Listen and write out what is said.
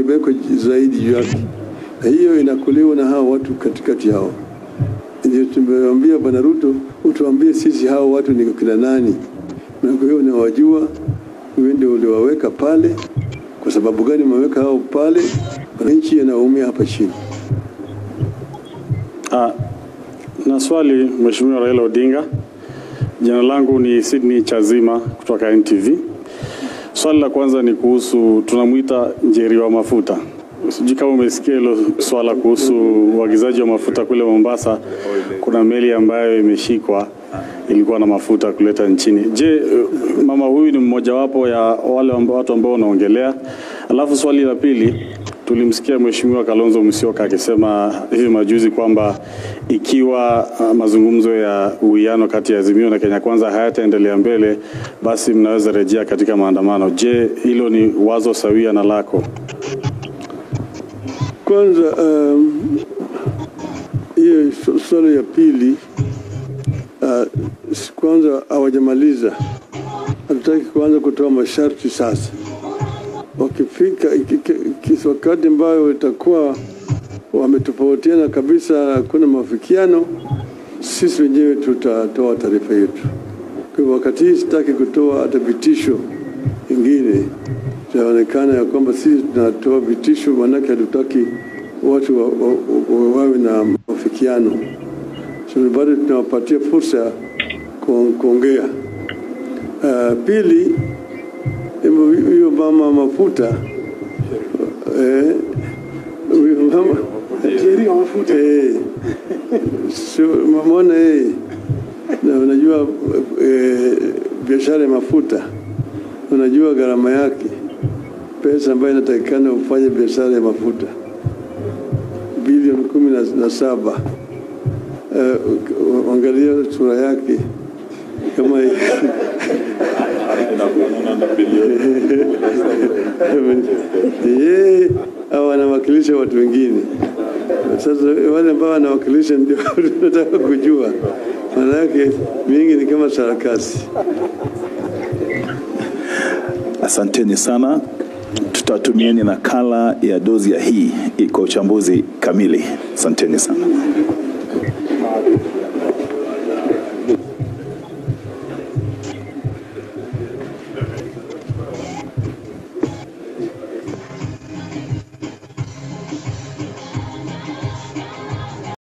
imewekwa zaidi juu yake, na hiyo inakuliwa na hao watu katikati yao. Ndio tumewambia Bwana Ruto, utuambie sisi hao watu ni kina nani, na kwa hiyo unawajua, wewe ndio uliwaweka pale. Kwa sababu gani umeweka hao pale? Wananchi yanaumia hapa chini. Ah, na swali Mheshimiwa Raila Odinga. Jina langu ni Sydney Chazima kutoka NTV. Swali la kwanza ni kuhusu tunamwita Njeri wa mafuta. Sijui kama umesikia hilo swala kuhusu uagizaji wa mafuta kule Mombasa. Kuna meli ambayo imeshikwa ilikuwa na mafuta kuleta nchini. Je, mama huyu ni mmojawapo ya wale amba- watu ambao wanaongelea? Alafu swali la pili tulimsikia Mheshimiwa Kalonzo Musyoka akisema hivi majuzi kwamba ikiwa uh, mazungumzo ya uwiano kati ya Azimio na Kenya Kwanza hayataendelea mbele, basi mnaweza rejea katika maandamano. Je, hilo ni wazo sawia na lako? Kwanza um, hiyo su- swali ya pili uh, s- kwanza hawajamaliza, hatutaki kuanza kutoa masharti sasa. Wakifika iki- iki- iki- wakati ambayo itakuwa wametofautiana kabisa, hakuna mafikiano, sisi wenyewe tutatoa taarifa yetu. Kwa hivyo wakati hii sitaki kutoa hata vitisho ingine itaonekana ya kwamba sisi tunatoa vitisho, maanake hatutaki watu wa, wa, wa, wawe na mafikiano. So bado tunawapatia fursa ya ku- kuongea. Uh, pili, hebu huyo mama mafuta eh, huyo mama eh, so, mamona yeye na unajua eh, biashara ya mafuta unajua gharama yake, pesa ambayo inatakikana ufanye biashara ya mafuta bilioni kumi na, na saba. Uh, angalia sura yake kama yeye au anawakilisha watu wengine. Sasa wale ambao wanawakilisha ndio tunataka kujua, maana yake mingi ni kama sarakasi. Asanteni sana, tutatumieni nakala ya dozi ya hii kwa uchambuzi kamili. Asanteni sana.